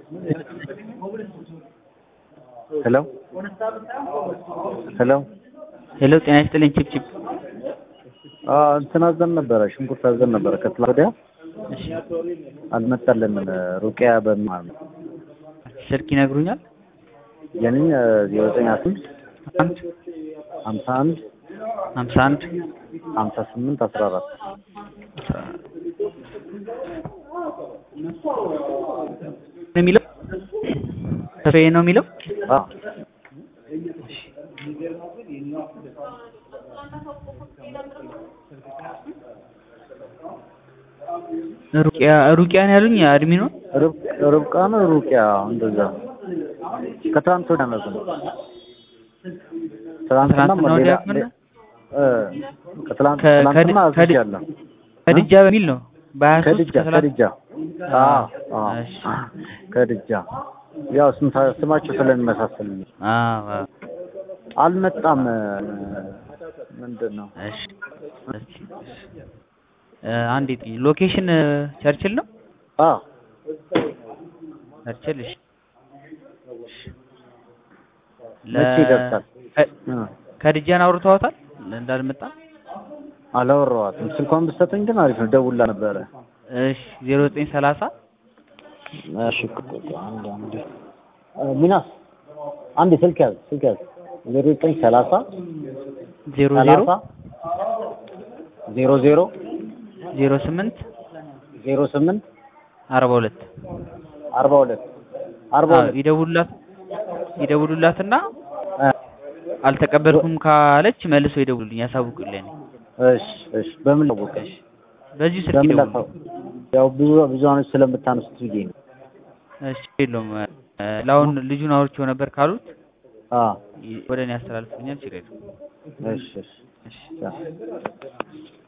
ሄሎ ሄሎ ሄሎ ጤና ይስጥልኝ ቺፕቺፕ እንትን አዘን ነበረ ሽንኩርት አዘን ነበረ ከትላንት ወዲያ እሺ አልመጣልንም ሩቅያ በሚል ነው ስልክ ይነግሩኛል የኔ ዜሮ ዘጠኝ አስር አንድ ሀምሳ አንድ ሀምሳ አንድ ሀምሳ ስምንት አስራ አራት ነው የሚለው ተስፋዬ ነው የሚለው አዎ ሩቅያ ሩቅያ ነው ያሉኝ አድሚኑ ርብ- ርብቃ ነው ሩቅያ እንደዛ ከትላንት ወዲያ ነው ግን ትላንትና ትናንትና ወዲያ ሌላ ምን ነው? እ ከትላንት ከ- ትላንትና ከድ- ከድ- አዝዣለሁ ከድጃ በሚል ነው በሀያ ሶስት ከድጃ ከድጃ አዎ አዎ እሺ። ከድጃ ያው ስምታ- ስማቸው ስለሚመሳሰል ነው። አዎ አልመጣም ምንድን ነው እሺ እሺ እ አንዴ ጥይ ሎኬሽን እ ቸርችል ነው አዎ ቸርችል እሺ መቼ ይደርሳል ከ- እ ከድጃን አውርተዋታል እንዳልመጣ አላወራኋትም ስልኳን ብትሰጠኝ ግን አሪፍ ነው ደውላ ነበረ እሺ ዜሮ ዘጠኝ ሰላሳ እሺ አንድ አንድ ሚናስ አንድ ስልክ ያዝ ስልክ ያዝ ዜሮ ዘጠኝ ሰላሳ ዜሮ ዜሮ ሰላሳ ዜሮ ዜሮ ዜሮ ስምንት ዜሮ ስምንት አርባ ሁለት አርባ ሁለት አርባ አዎ ሁለት ይደውሉላት ይደውሉላትና እ አልተቀበልኩም ካለች መልሶ ይደውሉልኝ ያሳውቁልኝ እሺ እሺ በምን ላወቀሽ በዚሁ ስልክ በምን ይደውሉ ላሳው ያው ብዙ ብዙዎች ስለምታነሱት ብዬ ነው እሺ የለውም እ ለአሁን ልጁን አውርቼው ነበር ካሉት አ ይ- ወደ እኔ ያስተላልፉኛል ችግር የለውም እሺ እሺ እሺ ቻው